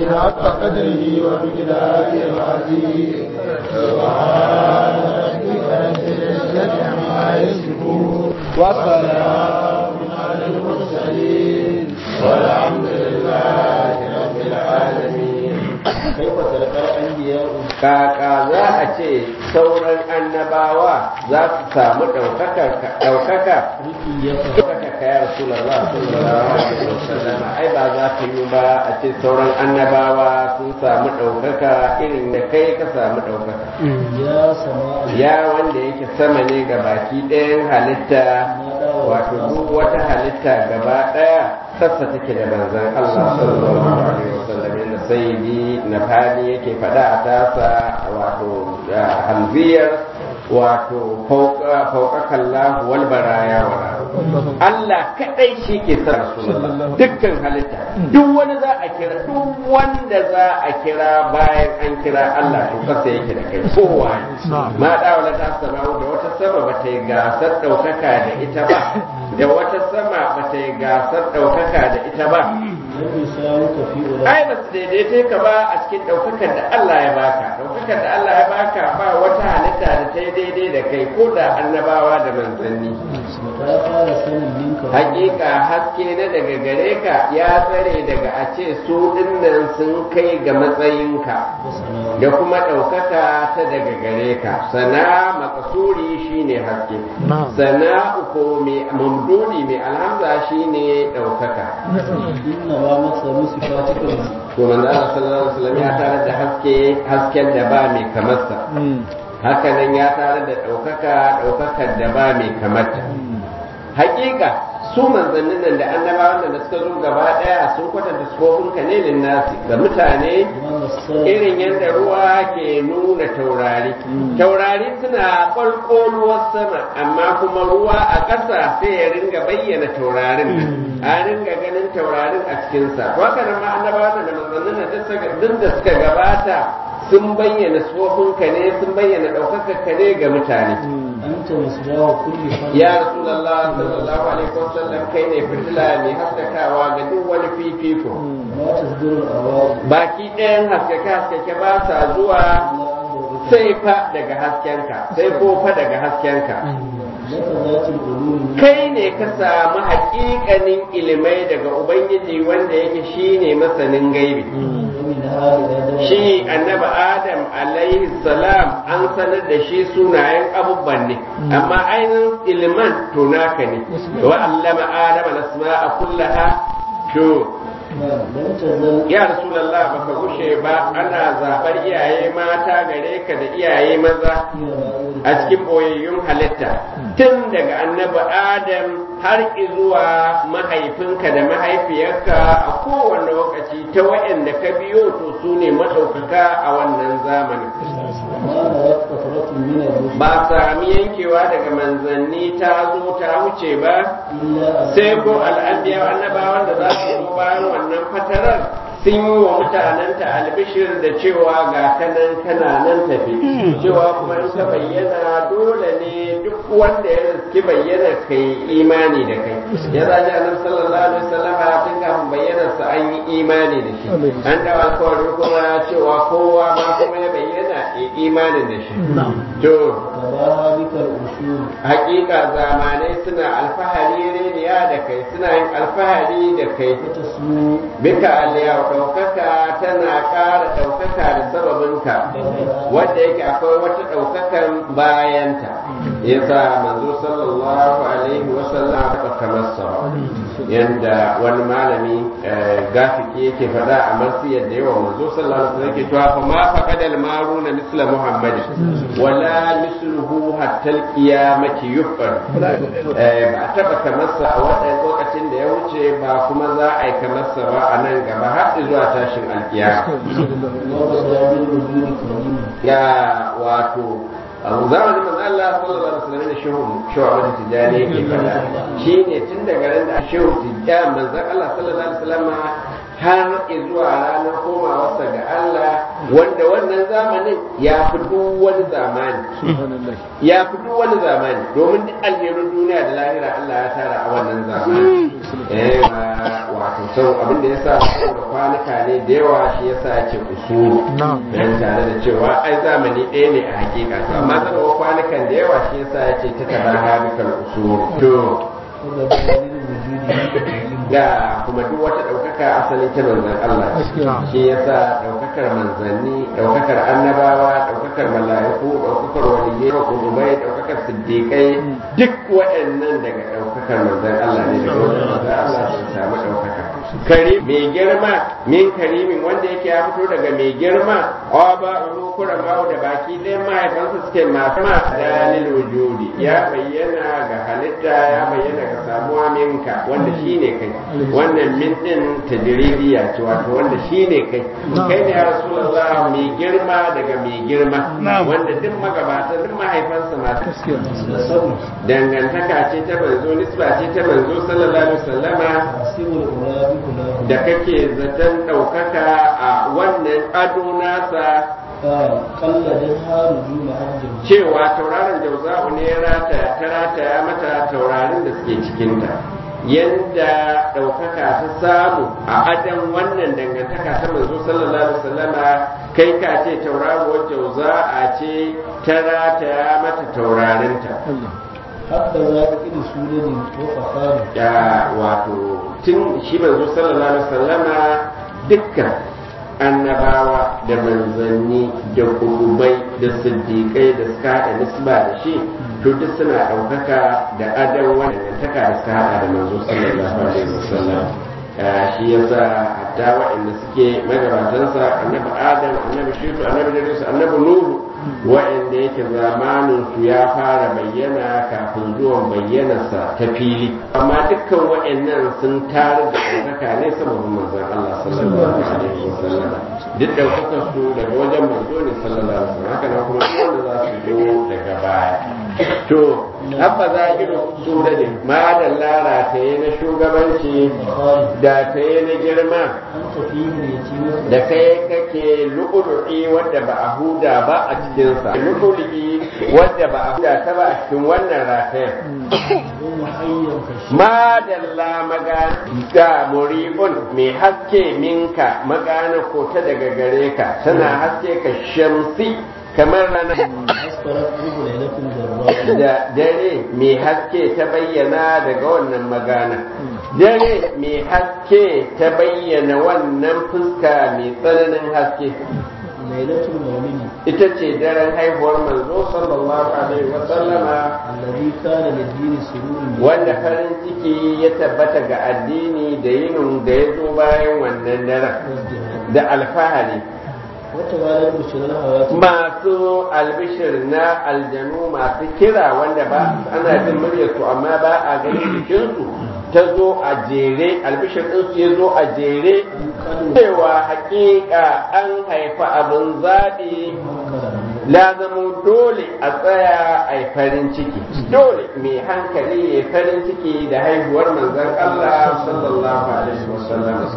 حق قدره ومقداره العظيم سبحان ربك رب العزة عما يصفون وسلام على المرسلين والحمد لله رب العالمين كيف تلقى الأنبياء kaka za a ce sauran annabawa za su samu ɗaukaka ɗaukaka ka ya Rasulallah sallallahu alaihi wasallam ai ba za ta yi ba a ce sauran annabawa sun samu ɗaukaka irin da kai ka samu ɗaukaka يا سماء ya wanda yake sama ne ga baki ɗayan halitta wato duk wata halitta gaba ɗaya sassa take da manzon Allah sallallahu alaihi wasallam inda sayyidi na fadi yake faɗa a tasa wato hamziyar wato fauƙaƙan lahu wal baraya wa Allah kadai shi ke sa Rasulullah dukkan halitta duk wani za a kira duk wanda za a kira bayan an kira Allah to kasa yake da kai kowa ma da wala ta sama da wata sama ba ta yi gasar ɗaukaka da ita ba da wata sama ba ta yi gasar ɗaukaka da ita ba لم يساوك في أولئك ai ba su daidaita ka ba a cikin ɗaukakar da Allah ya baka ɗaukakar da Allah ya baka ba wata halitta da ta yi daidai da kai ko da annabawa da manzanni متى قال سن منك hakika haske na daga gare ka ya tsare daga a ce su dinnan sun kai ga matsayinka وسناء da kuma ɗaukaka ta daga gare ka sana makasuri shine haske sana uku mai mamduni mai alhamza shine ɗaukaka إنما مثل صفاتك to manzo Allah sallallahu alaihi wasallam ya tare da haske hasken da ba mai kamarsa haka nan ya tare da ɗaukaka ɗaukakar da ba mai kamarta hakika su manzannin nan da annabawan nan da suka zo gaba ɗaya sun kwatanta sufofin ka ne linnasi ga mutane من السلام irin yadda ruwa ke nuna taurari taurari suna ƙwalƙoluwar sama amma kuma ruwa a ƙasa sai ya ringa bayyana taurarin nan a ringa ganin taurarin a cikinsa to haka nan ma annabawa da manzannin nan duk suka- duk da suka gabata sun bayyana ka ne sun bayyana ɗaukakar ka ne ga mutane أنت مصباح كل خير ya rasulullah sallallahu alaihi wasallam kai ne fitila mai haskakawa ga duk wani fifiko ما تصدر الأرواح baki ɗayan haskake haskake ba sa zuwa sai fa daga haskenka sai ko fa daga haskenka لك ذات العلوم kai ne ka samu haƙiƙanin ilimai daga ubangiji wanda yake shine masanin gaibi ومنها إلى درجة shi annabi adam alaihi salam an sanar da shi sunayen abubuwan ne amma ainihin iliman to naka ne wa allama adam al-asma'a kullaha to نعم لم تزل ya rasulullah baka gushe ba ana zabar iyaye mata gare ka da iyaye maza في رائد a cikin boyayyun halitta tun daga annabi adam har zuwa mahaifinka da mahaifiyarka a kowane lokaci ta waɗanda ka biyo to su ne maɗaukaka a wannan zamanin ما نرت فترة من الرسل ba sami yankewa daga manzanni ta zo ta wuce ba إلا أن sai ko al'anbiya annabawan da za su zo bayan wannan fatarar sun yi wa mutanenta albishir da cewa ga kanan kana nan tafi cewa kuma in ka bayyana dole ne duk wanda ya riski bayyana kai imani da kai ya zaji annabi sallallahu alaihi wasallam tun kafin bayyana sa an yi imani da shi an dawo alkawari kuma cewa kowa ma kuma ya bayyana ya imanin da shi to تباهى بك الأصول hakika zamanai suna alfahari reniya da kai suna yin alfahari da kai وتسمو bika aliya ɗaukaka tana ƙara ɗaukaka da sababinka wadda yake akwai wata ɗaukakan bayanta yasa manzo sallallahu alaihi wasallam aka kamar sa yanda wani malami eh, gafiki yake faɗa a marsiyar da yawa manzo sallallahu alaihi wasallam yake cewa fa ma faqadal maruna misla muhammadin wala misluhu hatta alqiyamati yufar eh, ba a taba kamar sa a wannan lokacin da ya wuce ba kuma za a yi kamar sa ba a nan gaba har zuwa tashin alkiyama وبدا بالوجود كريما ya wato abu zamanin manzo Allah sallallahu alaihi wasallam da shehu shehu Ahmad Tijani yake fada shine tun daga ran da shehu Tijani manzo Allah sallallahu alaihi wasallam har zuwa ranar komawarsa ga Allah wanda wannan zamanin ya fi duk wani zamani ya fi duk wani zamani domin duk alherun duniya da lahira Allah ya tara a wannan zamani eh ma- wato sau abin da ya sa saboda kwanuka ne da yawa shi ya sa ya ce usulu dan tare da cewa ai zamani ɗaya ne a hakika to amma saboda kwanukan da yawa shi ya sa ya ce ta taba habikal usulu to ga kuma duk wata ɗaukaka asalin ta manzan Allah shi yasa ɗaukakar manzanni ɗaukakar annabawa ɗaukakar mala'iku ɗaukakar waliyai ɗaukakar ɗaukakar siddiƙai duk waɗannan daga ɗaukakar manzan Allah ne daga wajen manzan Allah sun samu ɗaukaka kari mai girma min karimin wanda yake ya fito daga mai girma awa ba uru kuran bawo da baki ɗayan mahaifansa suke masu ma dalil wujudi ya bayyana ga halitta ya bayyana ga samuwa minka wanda shine kai wannan min din tajribiya ce wato wanda shine kai kai ne ya rasulullah mai girma daga mai girma wanda duk magabata duk mahaifansa masu dangantaka ce ta manzo nisba ce ta manzo sallallahu alaihi wasallama da kake zaton ɗaukaka a wannan ado nasa cewa tauraron jauza'u ne ta rataya mata taurarin da suke cikinta yadda ɗaukaka ta samu a adan wannan dangantaka ta manzo sallallahu alaihi wasallama kai ka ce tauraruwar jauza'a ce ta rataya mata taurarinta hatta za ka ƙi sunanin ko fasari ya wato tun shi manzo sallallahu alaihi wasallama dukkan annabawa da manzanni da kudubai da siddiƙai da suka haɗa nisba da shi to duk suna ɗaukaka da adan wannan taka da suka haɗa da manzo sallallahu alaihi wasallam shi yasa hatta waɗanda suke magabatansa annabi adam annabi shitu annabi idris annabi nuhu waɗanda yake zamanin su ya fara bayyana kafin zuwan bayyanarsa ta fili amma dukkan waɗannan sun tare da ɗaukaka ne saboda manzon Allah sallallahu alaihi wasallam duk ɗaukakar su daga wajen manzo ne sallallahu alaihi wasallam haka nan kuma duk wanda za su zo daga baya to abba za a irin su da ne ma da lara ta yi na shugabanci da ta yi na girma da kai kake lu'ulu'i wadda ba a huda ba a cikinsa lu'ulu'i wadda ba a huda ta ba a cikin wannan ratayen madalla magana ga muribun mai haske minka magana ko ta daga gare ka tana haske ka shamsi kamar rana da dare mai haske ta bayyana daga wannan magana dare mai haske ta bayyana wannan fuska mai tsananin haske lailatul maulidi ita ce daren haihuwar manzo sallallahu alaihi wa sallama alladhi kana lid-din sururun wanda farin ciki ya tabbata ga addini da yinin da ya zo bayan wannan daren da alfahari wata ranar bishirar hawati masu albishir na aljanu masu kira wanda ba ana jin muryarsu amma ba a ganin jikinsu ta zo a jere albishir ɗinsu ya zo a jere cewa hakika an haifa abin zaɓi lazamu dole a tsaya a yi farin ciki dole mai hankali ya farin ciki da haihuwar manzon Allah sallallahu alaihi wasallam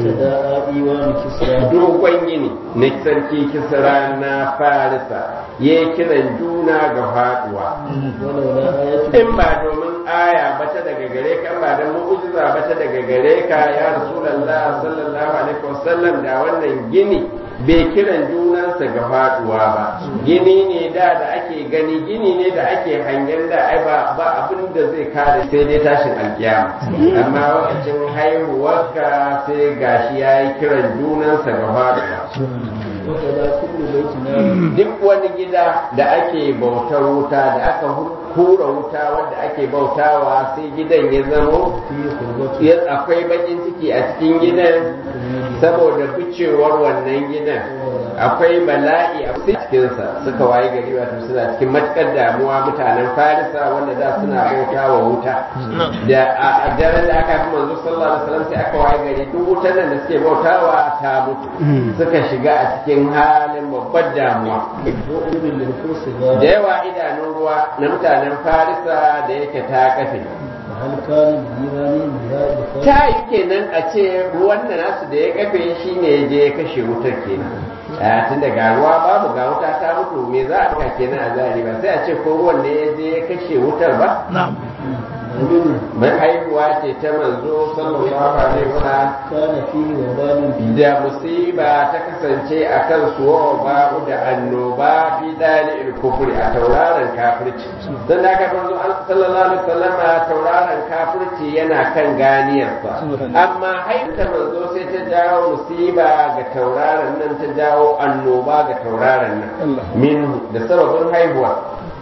da iwanu kisra dogon yini na sarki kisra na farisa ya yi kiran juna ga faduwa walau la ayatu in ba domin aya bata daga gare ka ba da mu'jiza bata daga gare ka ya rasulullah sallallahu alaihi wasallam da wannan gini bai kiran junansa ga faduwa ba gini ne da da ake gani gini ne da ake hangen da ai ba ba abin da zai kare sai dai tashin alkiyama amma lokacin haihuwarka sai gashi ya yi kiran junansa ga faduwa wata da kullu baitin duk wani gida da ake bautar wuta da aka hura wuta wanda ake bautawa sai gidan ya zamo fi qurbati ya- akwai bakin ciki a cikin gidan saboda ficewar wannan gidan akwai bala'i a cikinsa suka waye gari wato suna cikin matukar damuwa mutanen farisa wanda da suna bauta wa wuta da a a daren da aka fi manzo sallallahu alaihi wasallam sai aka waye gari duk wutan nan da suke bautawa ta mutu suka shiga a cikin halin babbar damuwa wa ulil lil kursi da ga yawa idanun ruwa na mutanen farisa da yake ta kafe hal kana jirani biha bi ta yi kenan a ce ruwan da nasu da ya kafe shi ne ya je ya kashe wutar kenan a tun da ga ruwa babu ga wuta ta mutu me za a ɗauka kenan a zahiri ba sai a ce ko ruwan ne ya je ya kashe wutar ba mai haihuwa ce ta manzo sallallahu alaihi wasallam كان فيه وبال da musiba ta kasance a kan suwa babu da annoba fi dali kufuri a tauraron kafirci don da aka manzo sallallahu alaihi wasallam tauraron kafirci yana kan ganiyarsa amma haifta manzo sai ta jawo musiba ga tauraron nan ta jawo annoba ga tauraron nan min da sababin haihuwa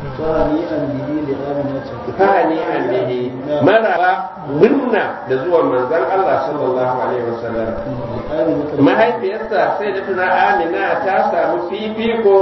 فهنيئا به لآمنة fani annabi maraba munna da zuwan manzon Allah sallallahu alaihi wasallam لآمنة mahaifiyarsa sai da tuna amina ta samu fifiko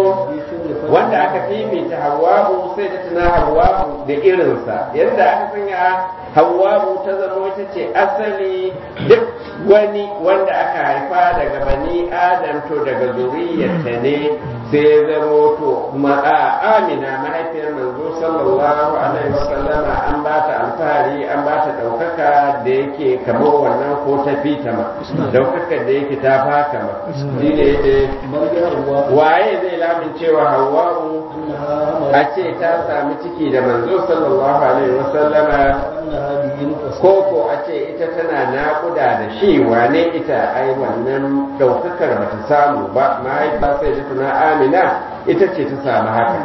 wanda aka fifita hawa'u sai da tuna hawa'u da irinsa yadda aka sanya hawa'u ta zama wata ce asali duk wani wanda aka haifa daga bani adam to daga zuriyarta ne sai ya zama to ma'a amina mahaifiyar manzo sallallahu alaihi wasallama an ba ta alfahari an ba ta ɗaukaka da yake kamar wannan ko ta fita ma ɗaukakar da yake ta faka ma shi ne eh, مرجع waye zai lamin cewa hawa'u أنها a أمرت ce ta sami ciki da manzo sallallahu alaihi wasallama أنها به نفس ko ko a ce ita tana naƙuda da shi wane ita ai wannan ɗaukakar ba ta samu ba mahaifa sai da tuna amina ita ce ta samu haka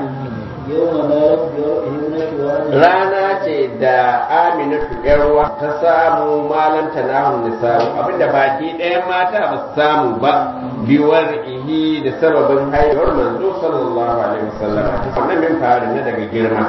يوم نالت بابنة وهذه rana ce da aminatu yarwa ta samu malam tanahun nisa'u abinda baki ɗayan mata ba su samu ba biwar ihi da sababin haihuwar manzo sallallahu alaihi wasallam wannan min fari na daga girma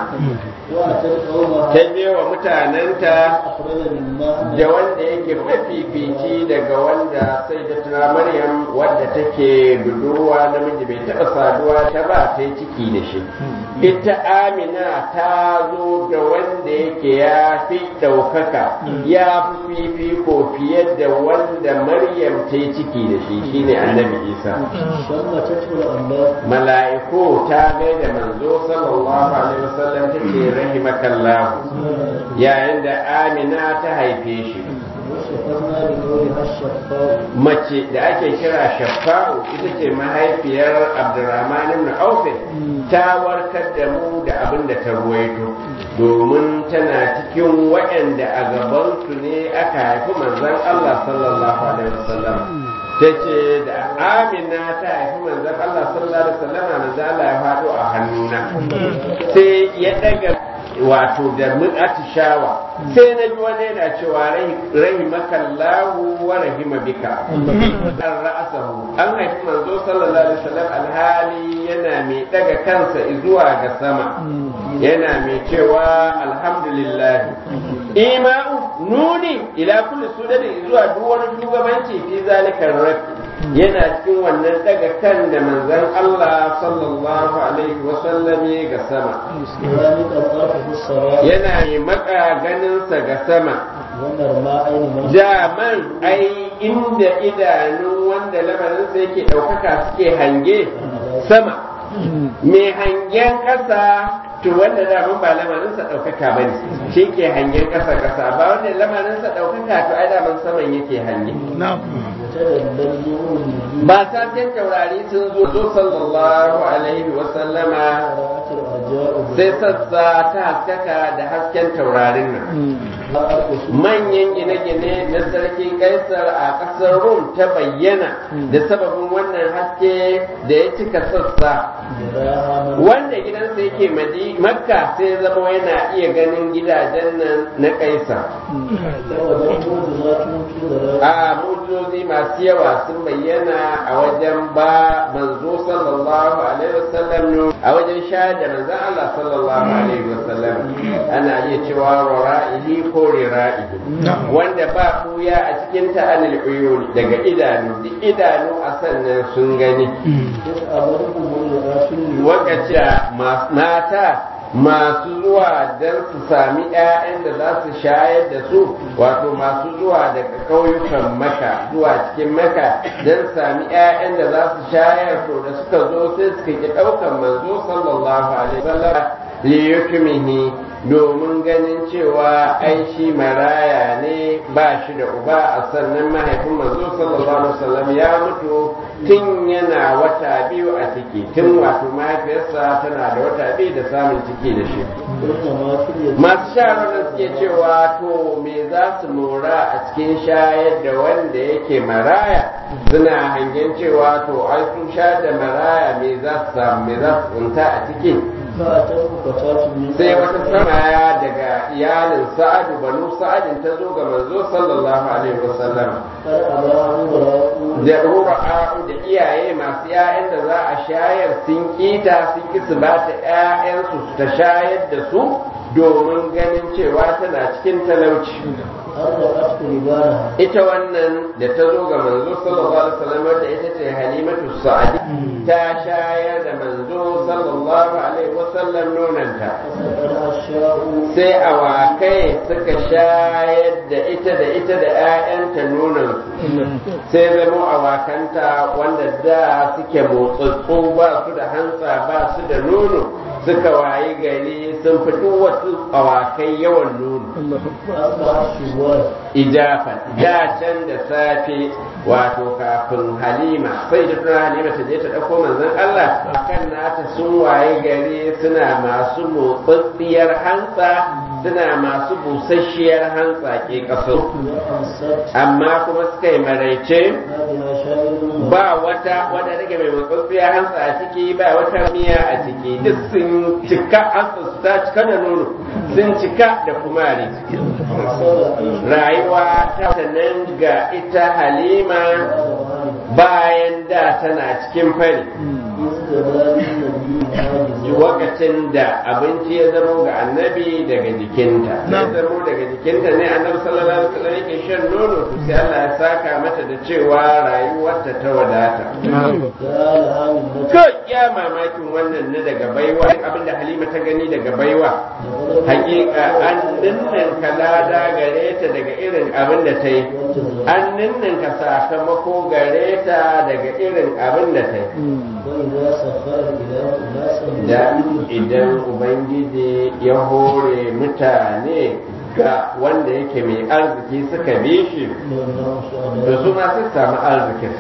وأتت قومها ta je wa mutanenta أخرج مما da wanda yake mafifici daga wanda sai da tuna maryam wadda take budurwa namiji bai taɓa saduwa ta ba ta yi ciki da shi ita amina ta zo da wanda yake ya fi ɗaukaka ya fi fifiko fiye da wanda maryam ta yi ciki da shi shine annabi isa شمتته الأنباء mala'iku ta gaida manzo sallallahu alaihi wasallam ta ce rahimakallahu yayin da amina ta haife shi وشفقنا بقولها الشفاء mace da ake kira shafa'u ita ce mahaifiyar abdurrahman ibn auf ta warkar da mu da abin da ta ruwaito domin tana cikin waɗanda a gabansu ne aka haifi manzon Allah sallallahu alaihi wasallam ta ce da amina ta haifi manzon Allah sallallahu alaihi wasallam manzon Allah ya faɗo a hannuna sai ya daga wato da mun atishawa sai na ji wani yana cewa rahimakallahu wa rahima bika an ra'asahu an haifi manzo sallallahu alaihi wasallam alhali yana mai daga kansa zuwa ga sama yana mai cewa alhamdulillah ima'u nuni ila kulli sudani zuwa duk wani shugabanci fi zalikar rafi yana cikin wannan daga kan da manzon Allah sallallahu alaihi wasallam ya ga sama ذلك الطرف السراء yana mai maka ganinsa ga sama ونرمى عين من daman ai inda idanun wanda lamarinsa yake ɗaukaka suke hange sama mai hangen ƙasa to wanda daman ba lamarinsa ɗaukaka ba ne shi ke hangen ƙasa ƙasa ba wanda lamarinsa ɗaukaka to ai daman saman yake hange تدلل نور النجوم ba saken taurari sun zo zo sallallahu alaihi wa sallama رأت الأرجاء sai sassa ta haskaka da hasken taurarin nan manyan gine-gine na sarki kaisar a ƙasar rum ta bayyana da sababin wannan haske da ya cika sassa جراها من wanda gidansa yake madi makka sai zama yana iya ganin gidajen nan na kaisar وذلك معجزات تدرى a mujizozi masu yawa sun bayyana a wajen ba manzo sallallahu alaihi wasallam a wajen shayar da manzon Allah sallallahu alaihi wasallam ana iya cewa rara'ihi ko rira'ihi wanda ba kuya a cikin ta'anil uyuni daga idanu duk idanu a sannan sun gani يسألهم الرئاسون wakaci da mata masu zuwa don su sami 'ya'yan da za su shayar da su wato masu zuwa daga ƙauyukan maka zuwa cikin maka don sami 'ya'yan da za su shayar to da suka zo sai suka ki ɗaukan manzo sallallahu alaihi wasallam liyukumihi domin ganin cewa ai shi maraya ne ba shi da uba a sannan mahaifin manzo sallallahu alaihi wasallam ya mutu tun yana wata biyu a ciki tun wato mahaifiyarsa tana da wata biyu da samun ciki da shi masu shawarar suke cewa to me za su mora a cikin shayar da wanda yake maraya suna hangen cewa to ai sun shayar da maraya me za su samu me za su tsunta a ciki sai wata samaya daga iyalin sa'adu banu sa'adin ta zo ga manzo sallallahu alaihi wasallam da rura'u da iyaye masu 'ya'yan da za a shayar sun kita sun ki su ba ta 'ya'yansu su ta shayar da su domin ganin cewa tana cikin talauci ita wannan da ta zo ga manzo sallallahu alaihi wasallam da ita ce halimatu sa'adi ta shayar da manzo sallallahu alaihi wasallam nonanta sai awakai suka shayar da ita da ita da 'ya'yanta nonon sai zama awakanta wanda da suke motsatsu ba su da hantsa ba su da nono suka wayi gari sun fi duk wasu awakai yawan nono ijafa da can da safe wato kafin halima sai da tuna halima ta je ta ɗauko manzon Allah kan nata sun waye gari suna masu motsatsiyar hantsa suna masu busasshiyar hantsa ke kaso amma kuma suka yi maraice ba wata wadda rage mai motsatsiyar hantsa a ciki ba wata miya a ciki duk sun cika hantsa su ta cika da nono sun cika da kumari rayuwa ta nan ga ita halima bayan da tana cikin fari lokacin da abinci ya zama ga annabi daga jikinta ya zama daga jikinta ne annabi sallallahu alaihi wasallam yake shan nono to sai Allah ya saka mata da cewa rayuwarta ta wadata kai ya mamakin wannan ne daga baiwa abinda Halima ta gani daga baiwa hakika an dinnan kalada gare ta daga irin abin da ta yi an dinnan ka sakamako gare ta daga irin abin da ta yi da idan ubangiji ya hore mutane ga wanda yake mai arziki suka bi shi da su ma sun samu arzikin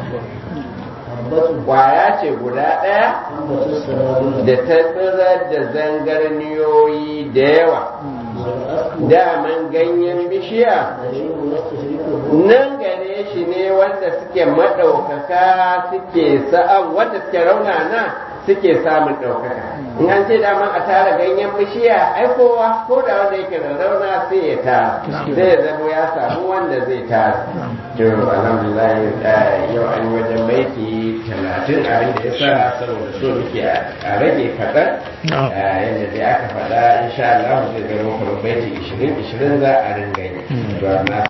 kwaya ce guda ɗaya da ta tsirar da zangarniyoyi da yawa daman ganyen bishiya nan gare shi ne wanda suke maɗaukaka suke sa'an wanda suke raunana suke samun ɗaukaka in an ce daman a tara ganyen bishiya ai kowa ko da wanda yake da rauna sai ya tara sai ya zama ya samu wanda zai tara to alhamdulillah yau an yi wajen baiti talatin abin da ya sa saboda so muke a rage kaɗan yadda dai aka faɗa insha Allah zai zama kamar baiti ishirin ishirin za a ringa yi